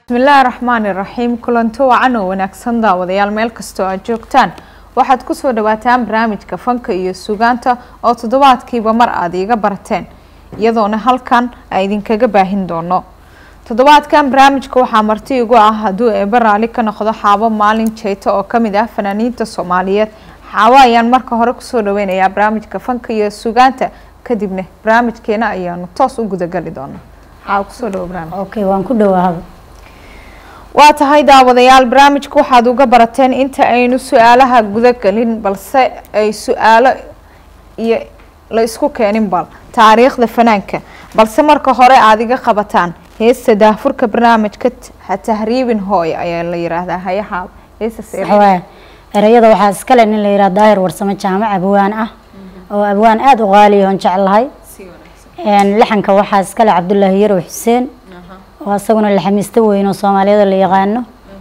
bismillaahi raxmaani raxiim kulanto wacan oo wanaagsan daawadayaal meel kastoo aad joogtaan waxaad kusoo dhawaataan barnaamijka fanka iyo sugaanta oo toddobaadkiiba mar aada iiga barateen iyadoona halkan a idinkaga baahin doono toddobaadkan barnaamijka waxaa marti igu ah hadduu eeba raali ka noqdo xaabo maalin jeyto oo kamid ah fanaaniinta soomaaliyeed xaabo ayaan marka hore kusoo dhaweynayaa barnaamijka fanka iyo sugaanta kadibna barnaamijkeena ayaanu toos u gudagali doonaa xaabo kusoo dhawo barnaamij okay waan ku dhawaahaba waa tahay daawadayaal barnaamijka waxaad uga barateen inta aynu su-aalaha gudagelin balse ay su-aalo iyo la isku keenin bal taariikhda fanaanka balse marka hore aada iga qabataan heesta daafurka barnaamijka ha tahriibin hooy ayaa la yiraahdaa hayaxaab heestas waxawaaye ereyada waxaa iskale nin la yidhaha daahir warsamo jaamac abwaan ah oo abwaan aada u qaaliya oon jeclahay lixanka waxaa iskale cabdulaahi yarow xuseen oo isaguna laxamiista weyn oo soomaaliyada la yaqaano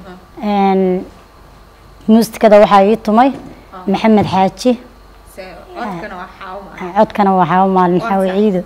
muusikada waxaa ii tumay maxamed xaaji codkana waxaa maalin xaawi ciido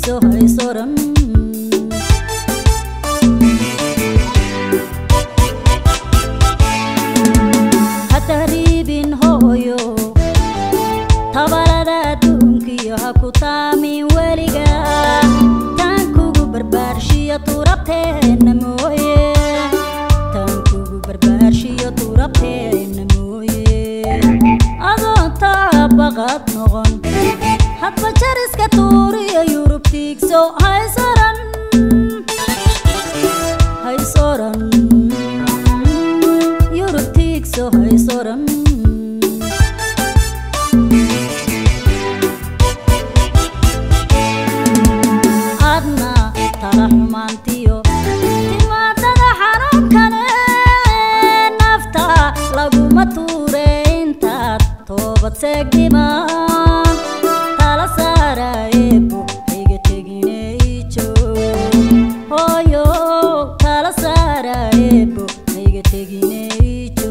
yurubtiigso haysoran hatahriibin hooyo tabalada adduunkiyo ha ku taamin weliga taan kugu barbaarshiyo turabteenna mooye taan kugu barbaarshiyo turabteenna mooye adoon taabaqad noqon hadba jariska tuuriyo yurubtiigso haysoran haysoran yurubtiigso haysoran adna tala xumaantiyo timaadada xanuunkane nafta laguma tuure intaad toobad seegdimaan tala saarayeebo hayga tegineijo hooyo tala saarayeebo hayga tegineijo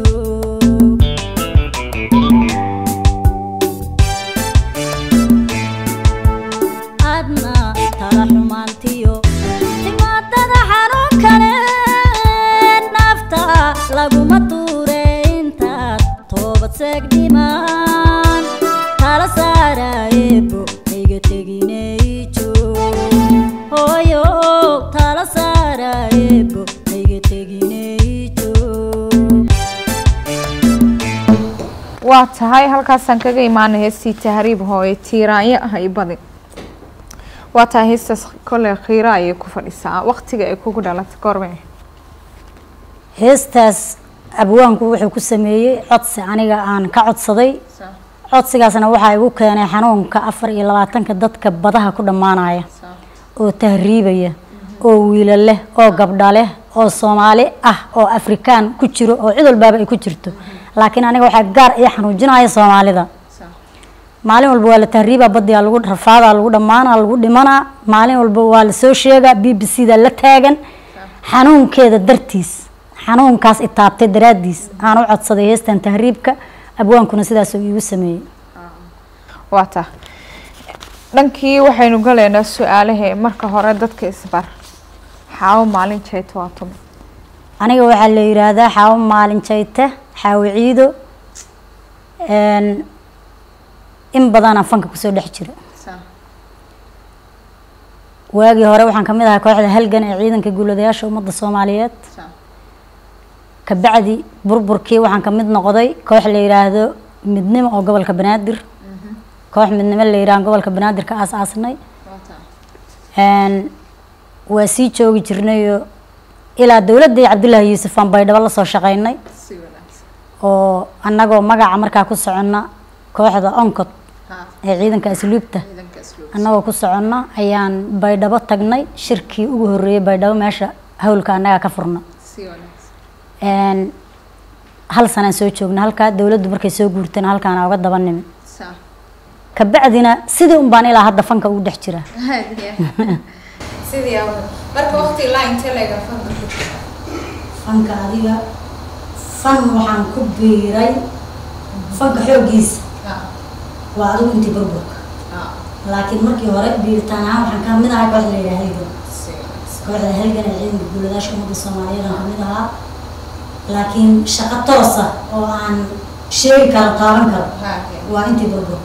adna tala xumaantiyo timaadada xanuunkane nafta laguma tuure intaad toobad seegdhimaan tala saarayeebo hayga tegineijo hooyo tala saarayeebo hayga tegineijo waa tahay halkaasaan kaga imaanay heestii tahriib hooye tiiraanyo ah i badi waa tahay heestaas kolley khiira ayay ku fadhisaa waqtiga ay kugu dhalatay goorme heestaas abwaanku wuxuu ku sameeyey codsi aniga aan ka codsaday codsigaasna waxaa igu keenay xanuunka afar iyo labaatanka dadka badaha ku dhammaanaya oo tahriibaya oo wiilo leh oo gabdha leh oo soomaali ah oo afrikaan ku jiro oo cid walbaaba ay ku jirto laakiin aniga waxaa gaar ii xanuujinaya soomaalida maalin walba waa la tahriibaa badiyaa lagu rafaadaa lagu dhammaanaa lagu dhimanaa maalin walba waa la soo sheegaa b b c da la taagan xanuunkeeda dartiis xanuunkaas itaabtay daraaddiis aan u codsaday heestan tahriibka abwaankuna sidaasuu iigu sameeyey waa tah dhankii waxaynu galaynaa su-aalahe marka hore dadka isbar xaawo maalin jeeto waa tumi aniga waxaa la yiraahdaa xaawo maalin jayte xaawo ciido n in badanaa fanka kusoo dhex jira waagii hore waxaan kamid ahaa kooxda halgan ee ciidanka guuladayaasha ummadda soomaaliyeed kabacdi burburkii waxaan kamid noqday koox la yiraahdo midnimo oo gobolka banaadir koox midnimo la yiraahdo gobolka banaadir ka aas-aasnay n waa sii joogi jirnayo ilaa dowladii cabdullaahi yuusuf aan baydhabo lasoo shaqeynay oo annagoo magaca markaa ku soconna kooxda oncod ee ciidanka asluubta annagoo ku soconna ayaan baydhabo tagnay shirkii ugu horreeyey baydhabo meesha hawlka annagaa ka furna n hal sanaan soo joogna halkaa dowladdu markay soo guurtana halkaana uga daba nimi kabacdina sidii un baan ilaa hadda fanka ugu dhex jira marka waqti ilaa intee leega fanka ku jira fanka adiga fan waxaan ku biiray fanka xooggiisa waa adigu intii burburka laakiin markii hore biiritaan ahaan waxaan ka mid ahay kooxda la yidhaha halgan kooxda halgan ee ciidanka guuladaasha ummadda soomaaliyeed aan kamid ahaa laakiin shaqo toosa oo aan sheegi karo taaban karo waa intii burburka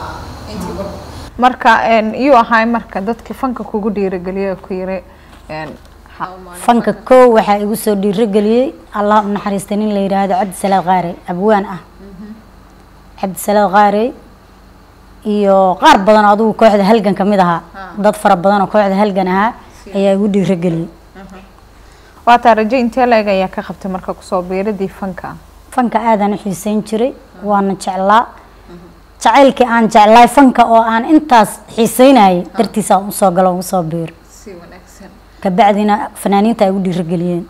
marka iyuu ahay marka dadkii fanka kugu dhiirigeliya ku yiri fanka kow waxaa igu soo dhiirogeliyey allah u naxariista nin la yidhaahdo cabdisalaad qaarey abwaan ah cabdisalaad qaarey iyo qaar badan oo adigu kooxda halgan ka mid ahaa dad fara badan oo kooxda halgan ahaa ayaa igu dhiirogeliyey waa taa rajo intee leeg ayaa ka qabtay marka kusoo biiradii fanka fanka aadaan u xiiseyn jiray waana jeclaa jacaylkii aan jeclaay fanka oo aan intaas xiiseynayay dartiisa aan usoo galo ugu soo biiro si wanaagsan kabacdina fanaaniinta ay igu dhiirogeliyeen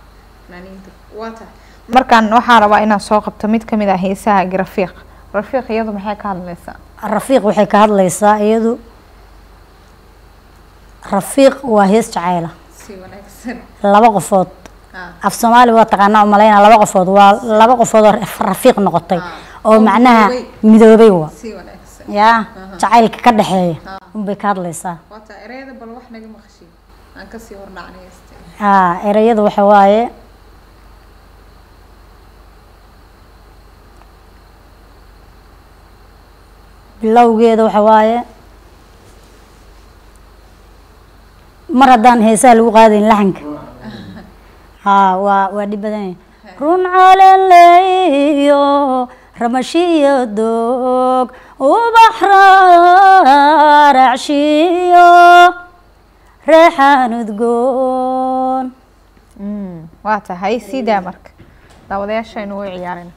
markaan waxaan rabaa inaan soo qabto mid kamid ah heesaha rafiiq rafiiq iyadu maxay ka hadlaysaa rafiiq waxay ka hadlaysaa iyadu rafiiq waa hees jacayla si wanaagsan laba qofood af soomaali waa taqaanaa umaleyna laba qofood waa laba qofood oo rafiiq noqotay oo macnaha midoobay wa si wanaagsan yaa jacaylka ka dhexeeya unbay ka hadlaysaa waata ereyada bal wax naga maqashiin aan kasii hordhacnay heeste haa ereyada waxa waaye bilowgeeda waxa waaye mar haddaan heesaha lagu qaadayn laxanka haa waa waa dhib badan yahay run caleleyo ramashiyo doog ubax raaracshiyo reexaan udgoon waa tahay sii daa marka daawadayaashaynu way ciyaarina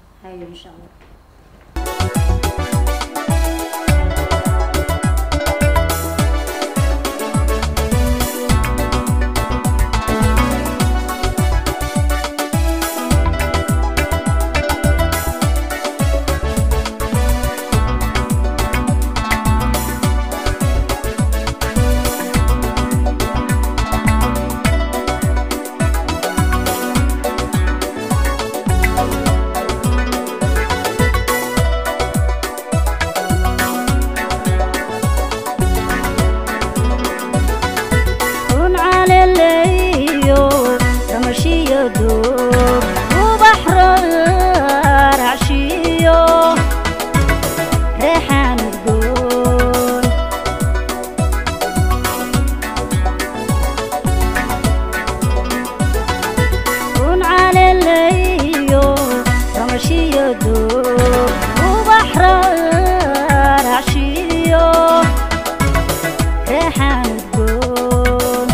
run caleleyo ramashiyo doog ubax raaracshiyo reexaan udgoon run caleleyo ramashiyo doog ubax raaracshiyo reexaan udgoon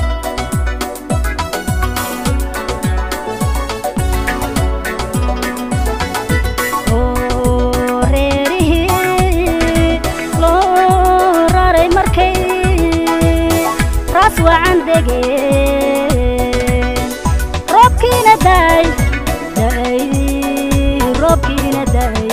oo reerihii loo raray markay raas wacan degeen roobkiina daay daay roobkiina daay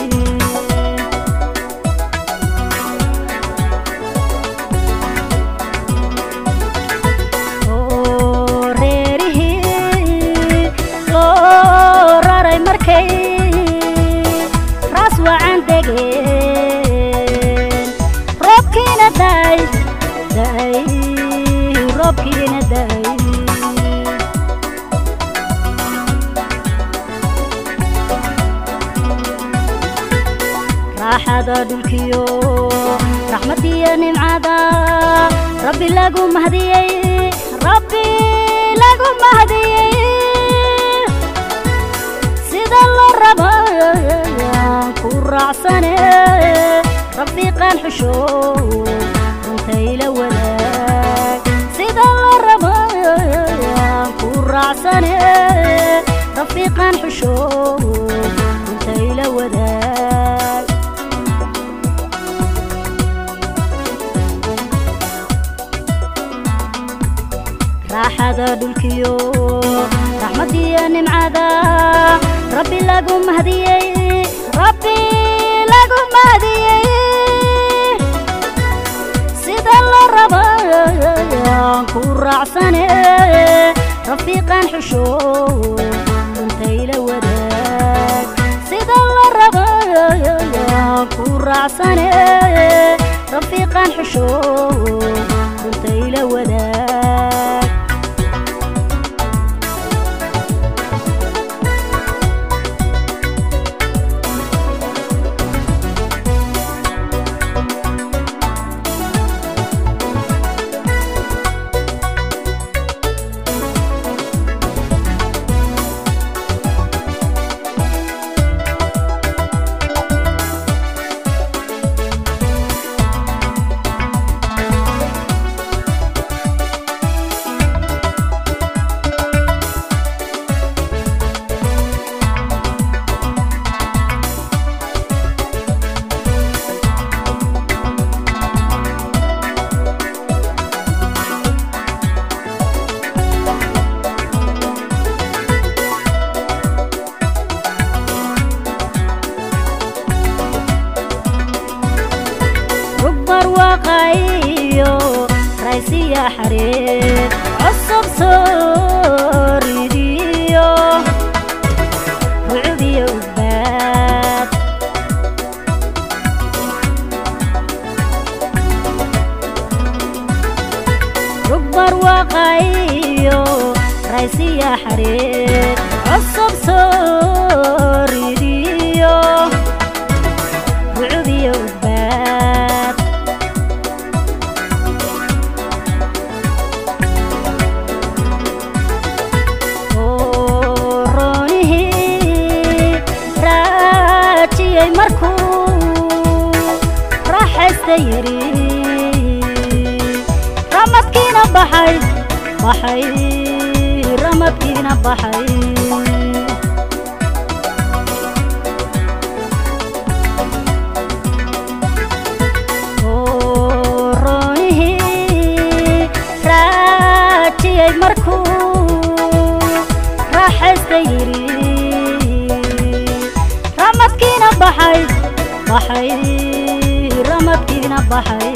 oo reerihii loo raray markay raas wacan degeen roobkiina daay daay roobkiina daay raaxada dhulkiyo raxmadiyo nimcada rabbi lagu mahdiyey rabbi lagu mahdiyey sida la raba ku raacsane rafiiqan xusho runtayla wadaag sida la raba ku raacsane rafiiqan xusho runtayla wadaag raaxada dhulkiyo raxmadiyo nimcada rabbi lagu mahdiyey rabbi lagu mahdiyey sida la raba ku raacsane rafiiqan xusho runtayla wadaag sida la raba ku raacsane rafiiqan xusho runtayla wadaag rugbar waqayo raysiya xareed cusub soo ridiyo rucubiyo udbaad rugbar waqayo raysiya xareed cusub soo ridiyo rucudiyo udbaad roonihii raajiyey markuu raaxaysta yiri ramadkiina baxay baxay ramadkiina baxay roonihii raajiyey markuu raaxaysta yiri ramadkiina baxay baxay ramadkiina baxay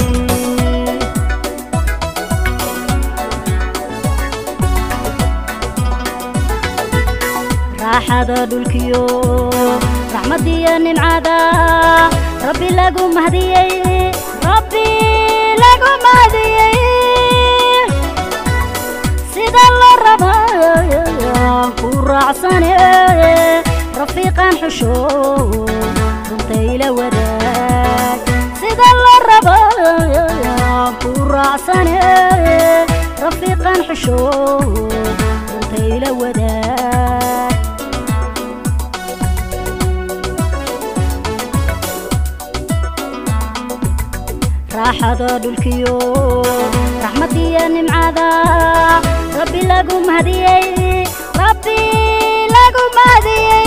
raaxada dhulkiyo raxmadiyo nimcada rabbi lagu mahdiyey rabbi lagu mahdiyey sida la raba ku raacsane rafiiqan xusho runtayla wadaag sida la raba ku raacsane rafiiqan xusho runtayla wadaag raaxada dhulkiyo raxmadiyo nimcada rabbi lagu mahdiyey rabbi lagu mahdiyey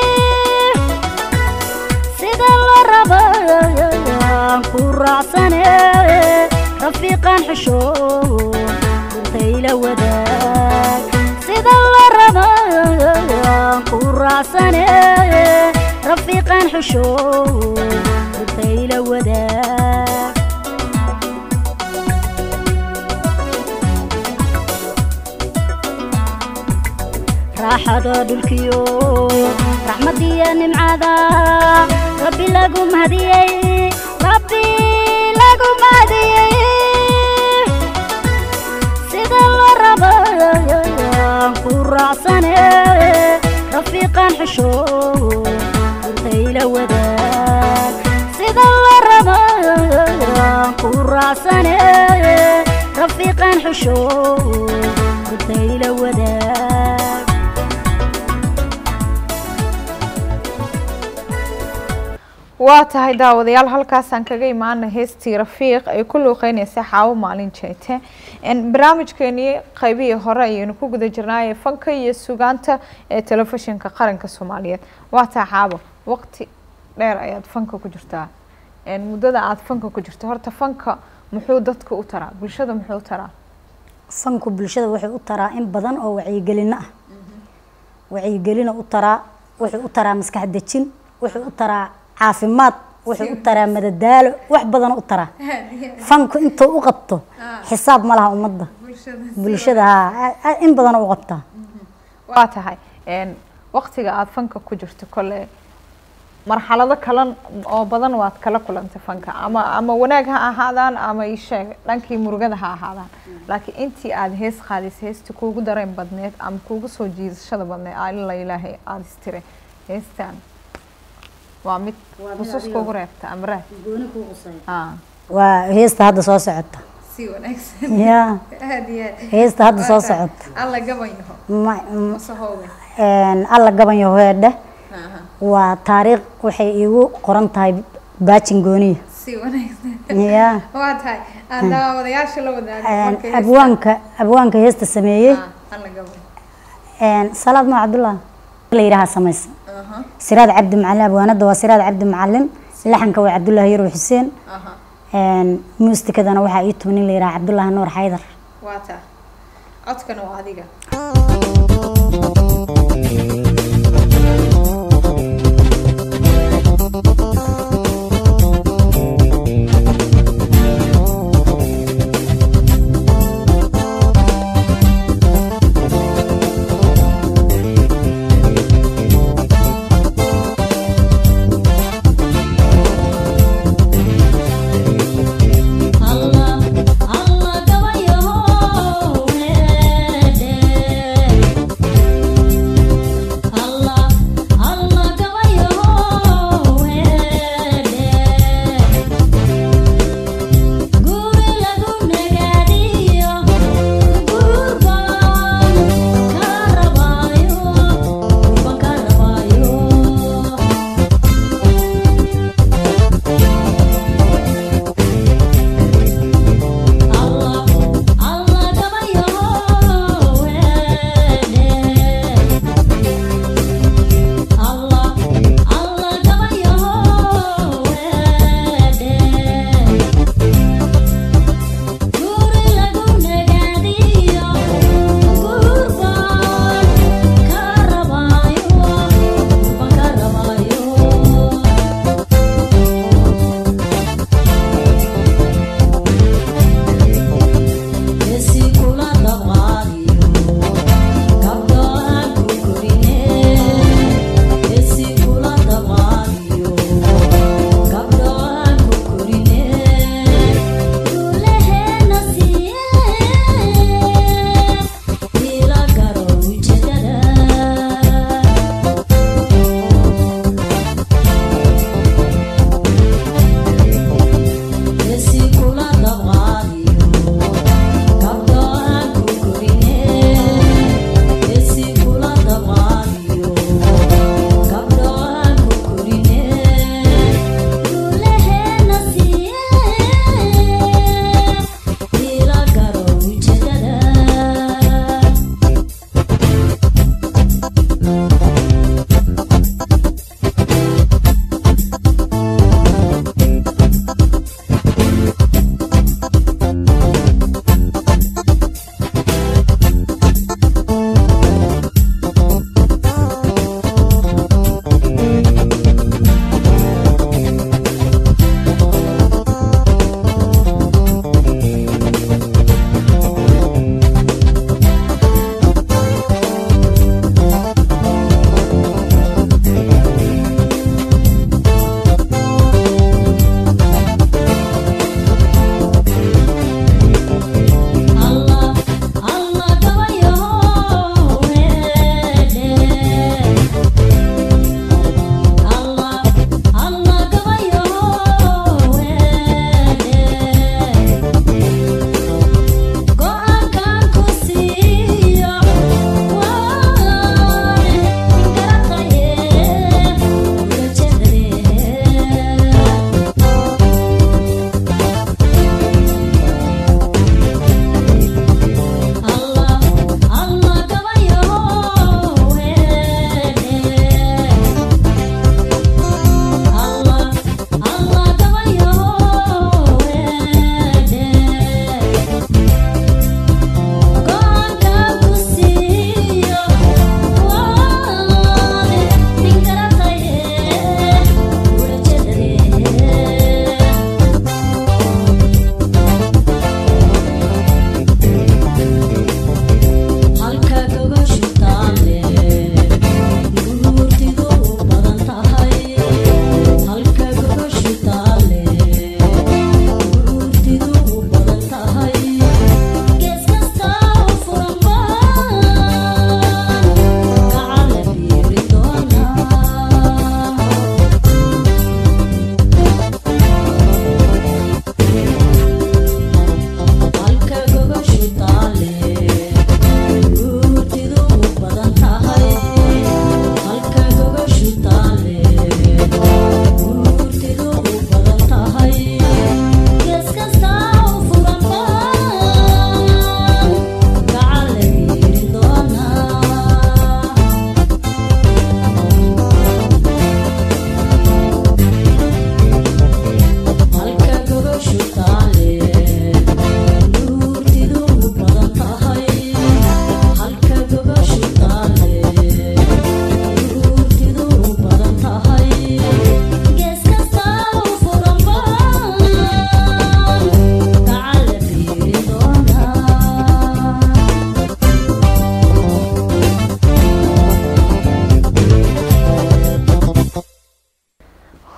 sida la raba ku raacsane rafiiqan xusho runtayla wadaag sida la raba ku raacsane rafiiqan xusho runtayla wadaag raaxada dhulkiyo raxmadiyo nimcada rabbi lagu mahdiyey rabbi lagu mahdiyey sida la raba ku raacsane rafiiqan xusho runtayla wadaag sida la raba ku raacsane rafiiqan xusho runtayla wadaag waa tahay daawadayaal halkaasaan kaga imaana heestii rafiiq ay ku luuqeynaysa xaawo maalin jeete barnaamijkeenii qaybihii hore ayaynu ku guda jirnaaye fanka iyo sugaanta ee telefishinka qaranka soomaaliyeed waa tahay xaabo waqti dheer ayaad fanka ku jirtaa muddada aada fanka ku jirto horta fanka muxuu dadka u taraa bulshada muxuu u taraa fanku bulshada wuxuu u taraa in badan oo wacyigelino ah wacyigelino u taraa wuxuu u taraa maskax dejin wuxuu u taraa caafimaad wuxuu u taraa madadaalo wax badan u taraa fanku intuu u qabto xisaab ma laha ummadda bulshada haa in badan u qabtaa waa tahay waqtiga aada fanka ku jirto kole marxalado kalan oo badan waad kala kulantay fanka ama ama wanaag ha ahaadaan ama isheeg dhankii murugada ha ahaadaan laakiin intii aada hees qaadisay heesta kuugu dareen badneed ama kuugu soo jiidashada badneed alla ilaahay aada istire heestan waa mid xusuus kuugu reebta ama raad waa heesta hadda soo socota si wanaagsan ya aad iyo aad heesta hadda soo socota alla gaban yaho ma- m- masahoobe alla gaban yahoedhe waa taariikh waxay iigu qoran tahay baajin gooniya si wanaagsan ya waa tahay aan daawadayaasha la wadaago abwaanka abwaanka heesta sameeyey alla gaban salaad ma cabdullah la yidhaha samaysa siraad cabdi macalin abwaanada waa siraad cabdi macalin laxanka waa cabdullaahi yarow xuseen muustikadana waxaa ii tuman nin la yidhaha cabdullaahi nuur xaydar waa taa codkana waa adiga Allah Allah gabayo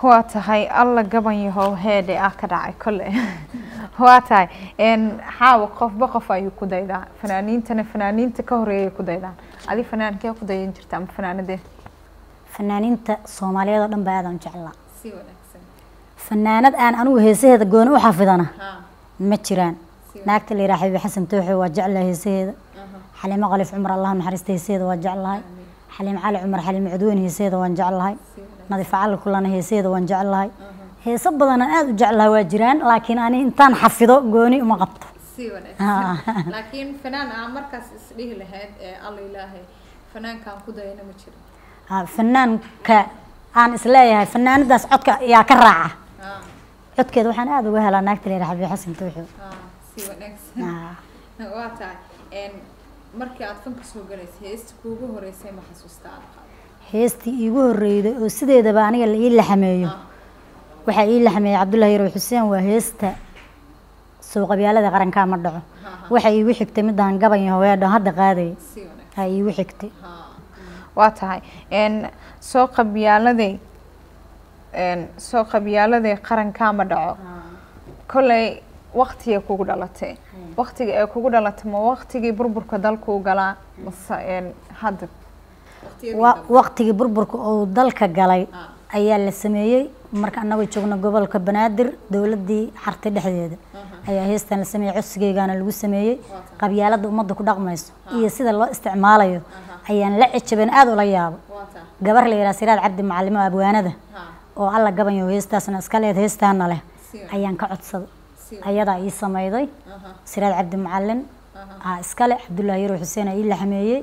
waa tahay alla gaban yahow heedhe ah ka dhacay kole waa tahay xaawa qofba qof ayuu ku daydaa fanaaniintana fanaaniinta ka horeeyay ku daydaan adi fanaankee ku dayan jirta ama fanaanadee fanaaniinta soomaaliyeed oo dhan baa aadaan jeclaa fanaanad aan anigu heesaheeda gooni u xafidana ma jiraan naagta la yidhaha xabiibi xasan tooxe waa jeclahay heesaheeda xaliimo qalif cumar allah naxariista heesaheeda waa jeclahay xaliim cali cumar xaliimo cudweyne heesaheeda waan jeclahay nadiifa cali kulana heesaheeda waan jeclahay heeso badanaan aada u jeclahay waa jiraan laakiin ani intaan xafido gooni uma qabto laakiin fanaan aa markaas isdhihi lahayd ee alla ilaahay fanaankaan ku dayana ma jiro fanaanka aan isleeyahay fanaanadaas codka yaa ka raaca codkeeda waxaan aada uga helaa naagta la yidhaha xabiibi xasan tooxe si wanaagsan waa tahay markii aad fanka soo galaysa heesta kuugu horeysay ma xasuusta aad qaado heestii iigu horreyday oo sideedaba aniga la ii laxameeyo waxaa ii laxameeyey cabdullahi yarow xuseen waa heesta sowqabyaalada qarankaa ma dhaco waxaa iigu xigtay midaan gaban yaho weedho hadda qaaday aa iigu xigtay waa tahay soo qabyaaladay soo qabyaaladay qarankaa ma dhaco kolley waktigay kugu dhalatay waktiga ay kugu dhalatay ma waktigii burburka dalkuu galaa mase hadda waktigii burburka uu dalka galay ayaa la sameeyey marka anagoo joogno gobolka banaadir dowladii xartay dhexdeeda ayaa heestan la sameeyey codsigeygaana lagu sameeyey qabyaalada ummadda ku dhaqmayso iyo sida loo isticmaalayo ayaan la cejabeen aada ula yaabo gabar la yidhaha siraad cabdi macalimo abwaanada oo alla gabanyo heestaasna iska leed heestaana leh ayaan ka codsaday ayadaa ii sameyday siraad cabdi macalin aa iskale cabdullaahi yarow xuseen aa ii laxameeyey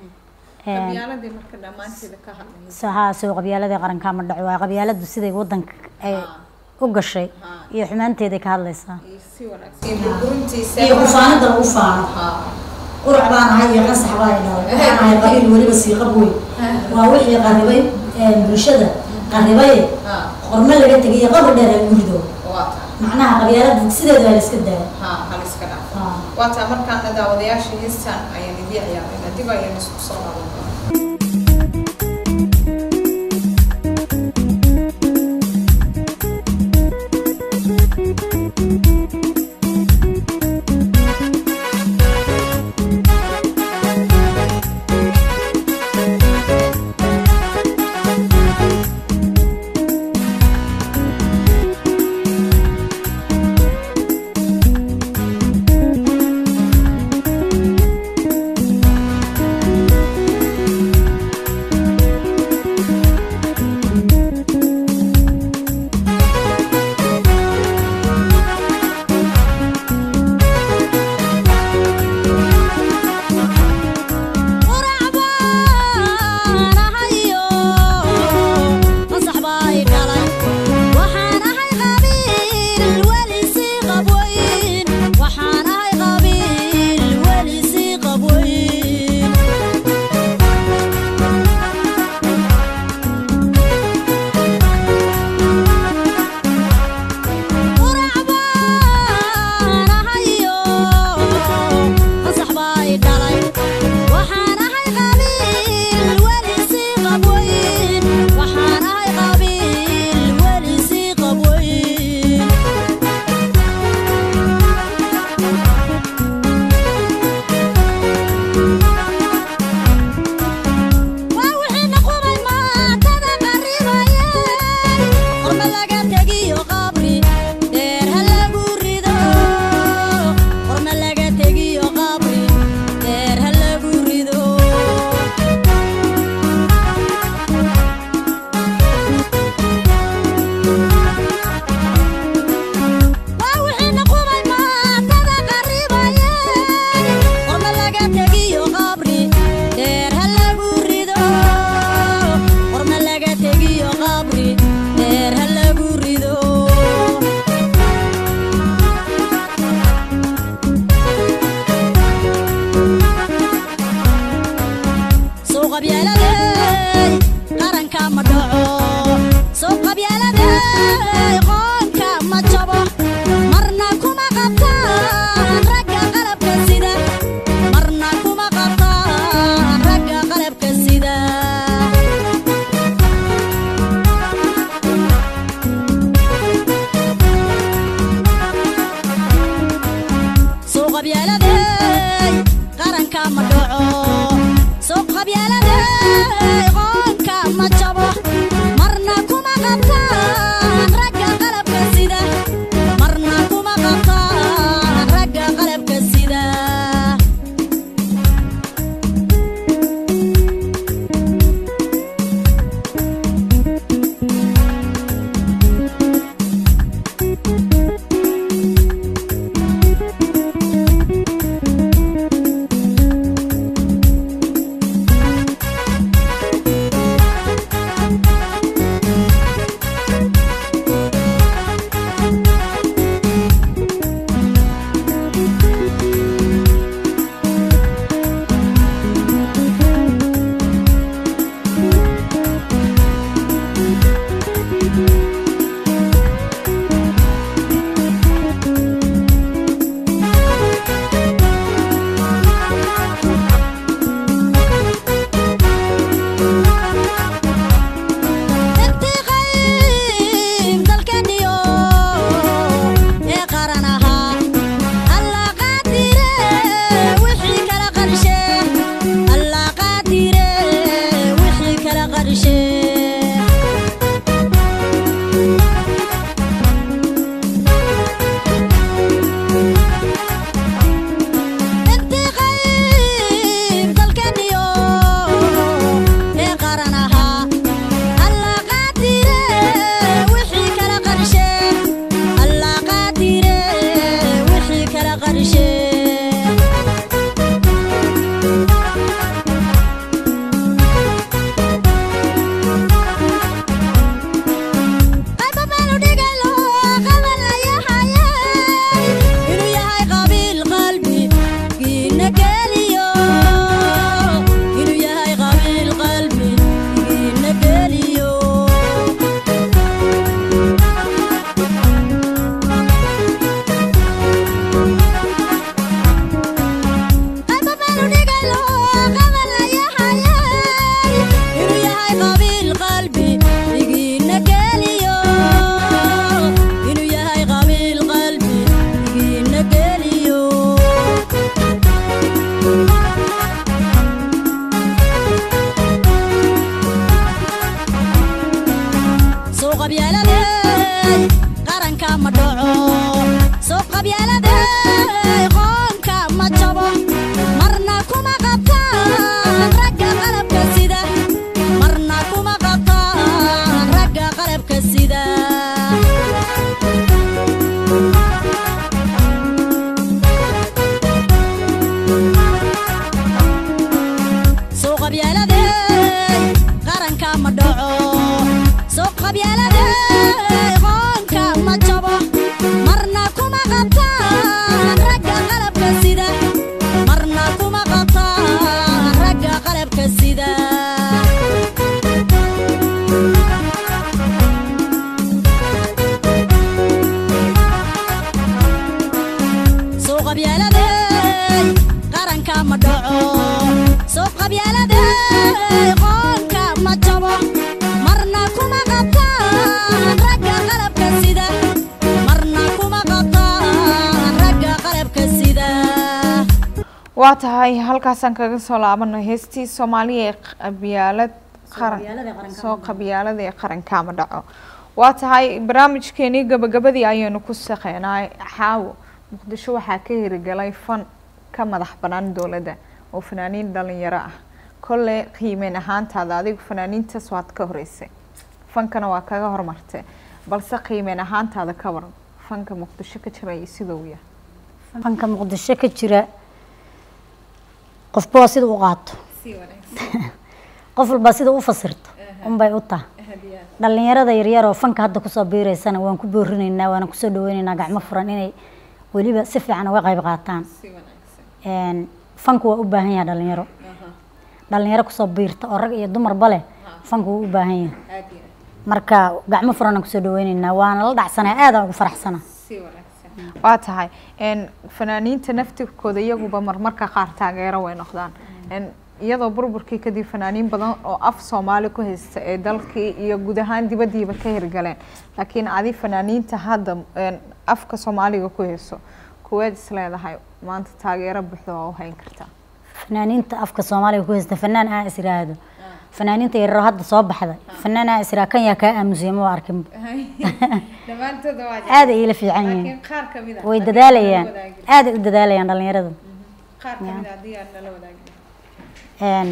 haa soo qabyaaladii qarankaa ma dhaco waa qabyaaladu siday wadanka ay u gashay iyo xumaanteeday ka hadlaysaa iyo kufaanida lagu faano qurac baan ahay iyo qasax baa dhalay waxaan ahay qabiil weliba siiqab weyn waa wixii qaribay bulshada qaribay qormo laga tegay iyo qabri dheer lagu rido macnaha qabyaalada sideeda waa la iska daaya waa taa markaana daawadayaasha heestan ayaan idii ciyaarayna dib ayaan isku soo laaban qabyaaladey qaranka ma dhaco soo qabyaaladey qoonka ma jabo marna kuma qabtaan ragga qalabka sida marna kuma qabtaan ragga qalabka sida intii qayb dalkaniyo ee qaran ahaa allah qaadire wixii kala qarshe allah qaadire wixii kala qarshe intii qayb dalkaniyo ee qaran ahaa allah qaadire wixii kala qarshe allah qaadire wixii kala qarshe qayba baanu dhigaylo qabanayahayay inuu yahay qabiil qalbi giina geliyo inuu yahay qabiil qalbi giina geliyo qayba baanu dhigaylo qabanayahayay inuu yahay qabiil qalbi igiina geliyo inuu yahay qabiil qalbi igiina geliyo soo qabyaaladey qaranka ma dhaco soo qabyaaladey qoonka ma jabo marna kuma qabtaan ragga qalabka sida marna kuma qabtaan ragga qalabka sida soo qabyaaladey qaranka ma dhaco soo qabyaaladey qoonka ma jabo marna kuma qabtaan ragga qalabka sida marna kuma qabtaan ragga qalabka sida soo qabyaaladey qaranka ma dhaco soo qabyaaladey qoonka ma jabo marna kuma qabtaan ragga qalabka sida marna kuma qabtaan ragga qalabka sida waa tahay halkaasaan kaga soo laabano heestii soomaaliya ee qabyaalad qaran qabyaalada qaranka soo qabyaalada ee qarankaama dhaco waa tahay barnaamijkeenii gabagabadii ayaynu ku shaqeynay xaawo muqdisho waxaa ka hirigalay fan ka madax banaan dowladda oo fanaaniin dhalinyaro ah kolle qiimeyn ahaantaada adigu fanaaniintaas waad ka horeysay fankana waa kaga hormartay balse qiimeyn ahaantaada ka waran fanka muqdisho ka jiraya siduu yahay fanka muqdisho ka jira qofba waa sida u qaato qof walba sida u fasirto unbay u taha dhalinyarada yaryar oo fanka hadda kusoo biireysana waan ku boorinaynaa waana kusoo dhaweynaynaa gacmo furan inay weliba si fiican uga qayb qaataan Een, fanku waa u baahan yahay dhalinyaro dhalinyaro kusoo biirta oo rag iyo dumarba leh fanku wuu u baahan yahay marka gacmo furan aan kusoo dhaweynaynaa waana la dhacsanaa aadaan ugu faraxsana waa tahay n fanaaniinta naftirkooda iyaguba marmarka qaar taageero way noqdaan n iyadoo burburkii kadib fanaaniin badan oo af soomaali ku haysta ee dalkii iyo guud ahaan dibadiiba ka hirgaleen laakiin adi fanaaniinta hadda n afka soomaaliga ku hayso kuweed is leedahay maanta taageero buuxda waa u hayn kartaa fanaaniinta afka soomaaliga ku haysta fanaan aan is iraahdo fanaaniinta yaryar oo hadda soo baxday fanaan aan is iraa kan yaa kaa aamusiyay ma arkin dhammaantooda waa aad ay ila fiican yihiin laakiin qaar kamid ah way dadaalayaan aad ay u dadaalayaan dhalinyarada qaar kamid ah haddii aad nala wadaagi Een,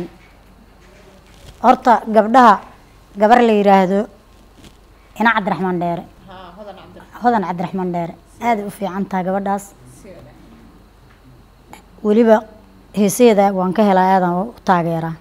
horta gabdhaha gabar la yiraahdo ina cabdiraxmaan dheere haa hodan cabdi hodan cabdiraxmaan dheere aad ay u fiican tahay gabadhaas si wanaagsan weliba heeseeda waan ka helaa aadan u taageeraa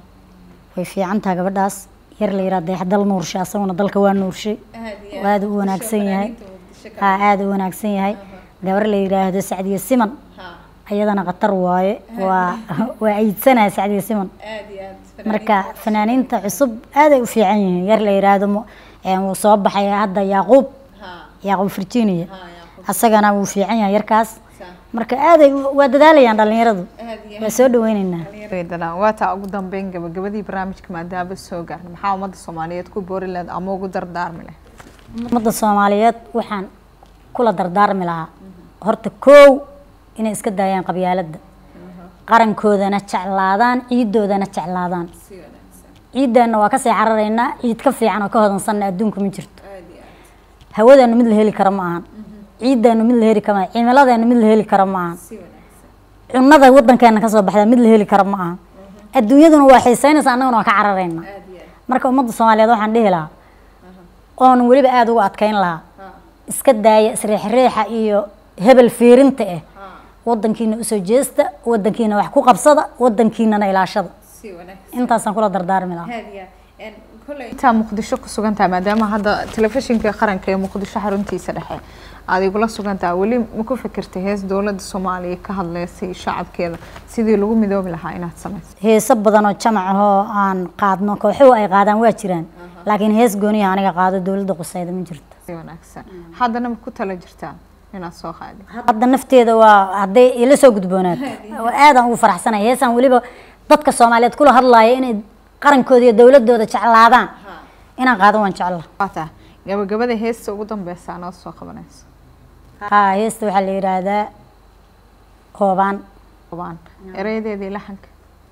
way fiican tahay gabadhaas yar la yiraahdo dayaxdal nuurshe asaguna dalka waa nuurshay aad iyo aad u wanaagsan yahay muqdisho haa aad u wanaagsan yahay gabar la yiraahdo sacdiye siman haa ayadana khatar waaye waa waa ciidsanaya sacdiye siman aad iyo aad marka fanaaniinta cusub aad ay u fiican yihiin yar la yiraahdo mu- een, wuu soo baxay hadda yaaquub haa yaaquub virginia haa yaa asagana wuu fiican yahay yarkaas saa marka aad ay u- waa dadaalayaan dhalinyaradu aad iyo waa soo dhaweyneynaa dadaan waa taa ugu dambeyn gabagabadii barnaamijka maadaama soo gaarna maxaa ummadda soomaaliyeed ku boori lahayd ama ugu dardaarmi leh ummadda soomaaliyeed waxaan kula dardaarmi lahaa horta koow inay iska daayaan qabyaaladda qarankoodana jeclaadaan ciidoodana jeclaadaan si wanaagsan ciideenna waa kasii cararaynaa ciid ka fiican oo ka hodansanna adduunka ma jirto aad iyo aad hawadeenu mid la heli karo ma ahan ciideenu mid la heli karo ma ahan cimiladeenu mid la heli karo ma ahan si wanaagsan cunada wadankeena kasoo baxda mid la heli karo ma ahan adduunyaduna waa xiiseynaysa annaguna waa ka cararaynaa aad iyo aad marka ummadda soomaaliyeed waxaan dhihi lahaa oon weliba aada ugu adkeyn lahaa haa iska daaya isriixriixa iyo hebel fiirinta ah haa wadankiina usoo jeesta wadankiina wax ku qabsada wadankiinana ilaashada si wanaagsan intaasaan kula dardaarmi lahaa aad iyo aad kolley intaa muqdisho ku sugan tahay maadaama hadda telefishinka qaranka ee muqdisho xaruntiisa dhexe aad igula sugan tahay weli ma ku fikirtay hees dowladda soomaaliya ka hadleysay shacabkeeda sidii lagu midoobi lahaa inaad samayso heeso badan oo jamac ahoo aan qaadno kooxuhu ay qaadaan waa jiraan laakiin hees gooniya aniga qaado dowladda qusayda ma jirto si wanaagsan haddana ma ku tala jirtaa inaad soo qaadi hadda nafteeda waa hadday ila soo gudboonaato aadaan ugu faraxsanaya heesaan weliba dadka soomaaliyeed kula hadlaaya inay qarankooda iyo dowladooda jeclaadaan inaan qaado waan jecla waa tahay gabagabada heesta ugu dambeysa anood soo qabanayso haa heesta waxaa la yidhaahdaa hoobaan qobaan erayadeedii laxanka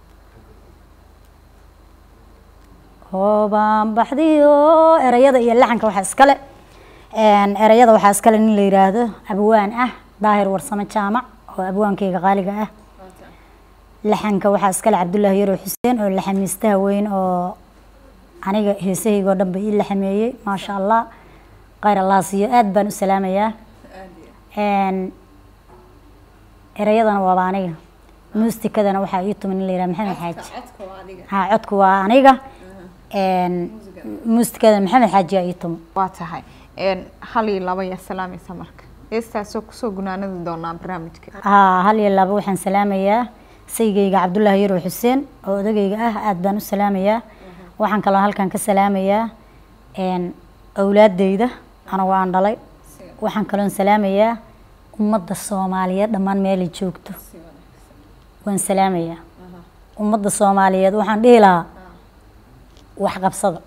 hoobaan baxdiyo erayada iyo laxanka waxaa iskale een, erayada waxaa iskale nin la yidhaahdo abwaan ah daahir warsamo jaamac oo abwaankeyga qaaliga ah laxanka waxaa iskale cabdullaahi yarow xuseen oo laxamiistaha weyn oo aniga heesahayga oo dhan ba ii laxameeyey maasha allah khayr allah siiyo aad baan u salaamayaa Een, erayadana waaba aniga muustikadana waxaa ii tuman nin la yidhaha maxamed xaaji codka waa adiga haa codku waa aniga Een, muusikada maxamed xaaji aa ii tumo waa tahay een, hal iyo laba yaa salaamaysa marka heestaasoo kusoo gunaanadi doonaa barnaamijka haa hal iyo laba waxaan salaamayaa saygeyga cabdullaahi yarow xuseen oo odagayga ah aad baan u salaamayaa waxaan kaloo halkan ka salaamayaa een, awlaadeyda anigu aan dhalay waxaan kaloon salaamayaa ummadda soomaaliyeed dhammaan meelay joogto waan salaamayaa ummadda soomaaliyeed waxaan dhihi lahaa wax qabsada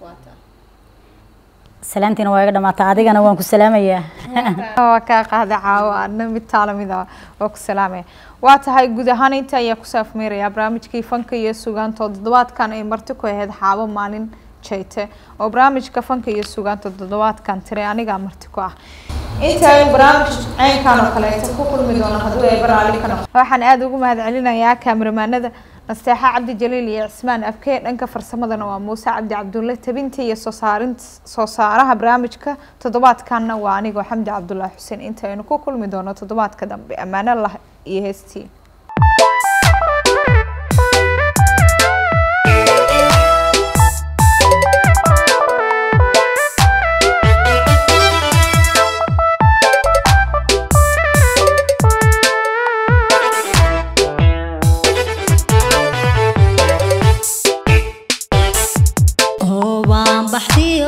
salaantiina waa iga dhamaata adigana waan ku salaamayaa waa kaa qaada caawo adna mid taala mid ah waa ku salaamaya waa tahay guud ahaan inta ayaa ku saafmeerayaa barnaamijkii fanka iyo sugaanta oo toddobaadkan ay marti ku ahayd xaabo maalin jayte oo barnaamijka fanka iyo sugaanta toddobaadkan tiray anigaa marti ku ah inta ay barnaamij ceynkan oo kaleeto ku kulmi doono hadduu ay baraali ka noqo waxaan aada ugu mahad celinayaa kaamiramanada nasteexa cabdi jaliil iyo cismaan abkee dhanka farsamadana waa muuse cabdi cabdulle tabinta iyo soo saarin soo saaraha barnaamijka toddobaadkanna waa anigoo xamdi cabdullaahi xuseen inta aynu ku kulmi doono toddobaadka dambe ammaano lah iyo heestiin hoobaan baxdiyo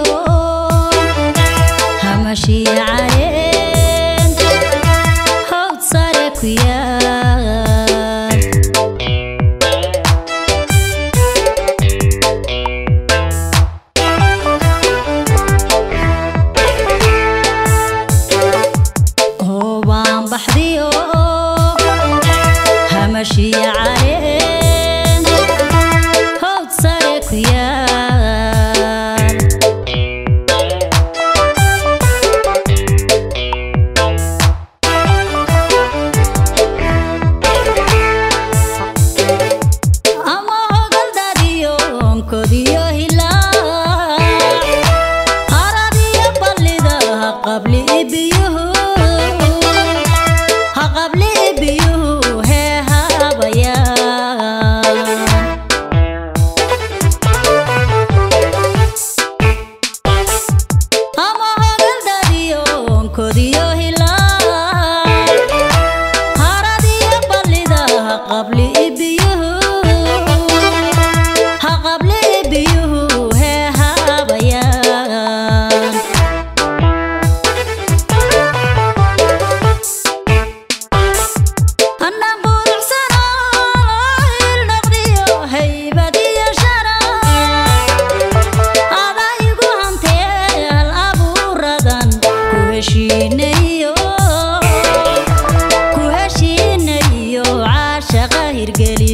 hamashii caleen hawd sare ku yaal hashiya caleen howd sare ku yaal ama hogaldadiyo onkodiyo hilaa haradiyo ballida ha qabli ibiyuhu ha qabli ibiyuhu hee habayaan ama hogaldadiyo onkodiyo hilaa haradiyo ballida ha qabli ibiyuhu ha qabli ibiyuhu hee habayaan anaan buruxsanoo ilnaqdiyo haybadiyo sharaf adaa igu hanteel abuuradan ku heshiinayo ku heshiinayo caashaqa hirgeli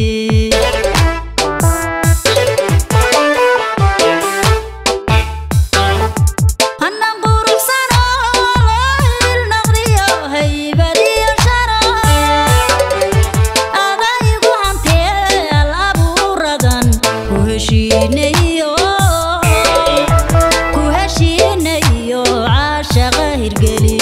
anaan buruxsanoo ilnaqdiyo haybadiyo sharaf adaa igu hanteel abuuradan ku heshiinayo ku heshiinayo caashaqa hirgeli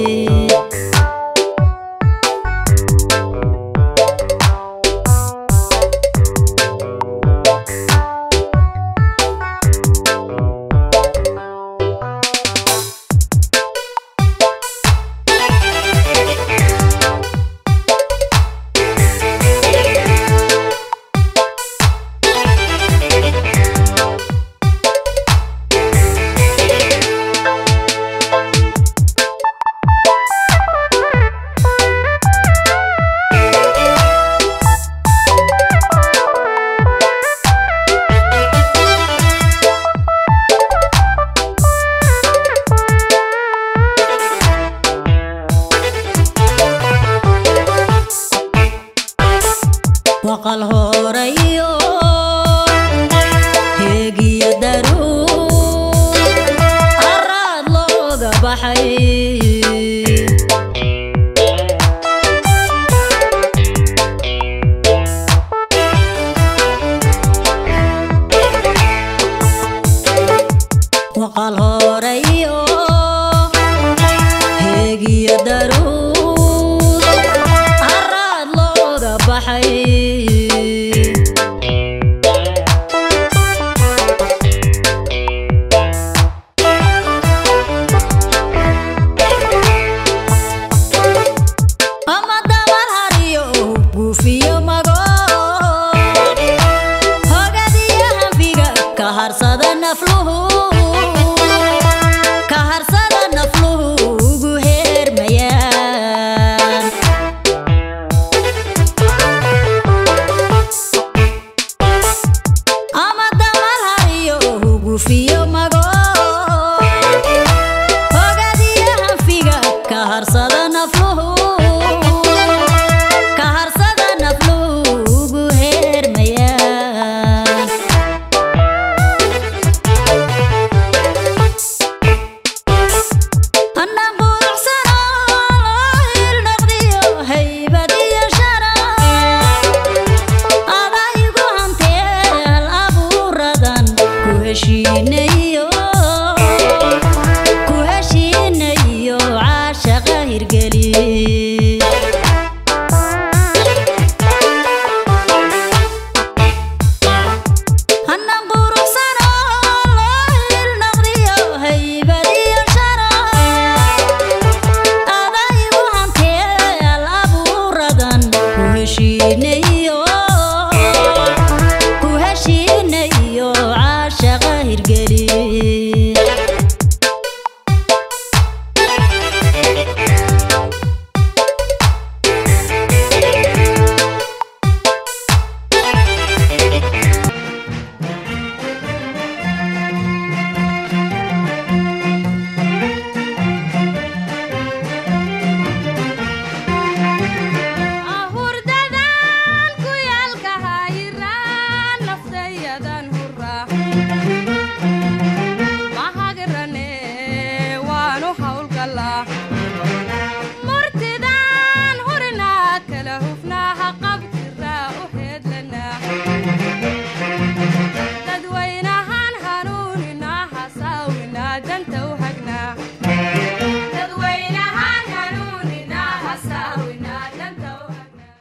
waqal horayo heegiyo daruur araad looga baxay waqal horayo heegiyo daruur araad looga baxay ama dabar hariyo guufiyo mago hogadiyo hanfiga ka harsada nafluhu ka harsada nafluhu ugu heermayaan ama dabar hariyo guufiyo mago hogadiyo hanfiga ka harsada nafluhu ka harsada nafluhu ugu heermayaan anaan buruxsanoo ilnaqdiyo haybadiyo sharaf adaa igu hanteel abuuradan ku heshiinayo ku heshiinayo caashaqa hirgeli anaan buruxsanoo ilnaqdiyo haybadiyo sharaf adaa igu hanteel abuuradan ku heshiinayo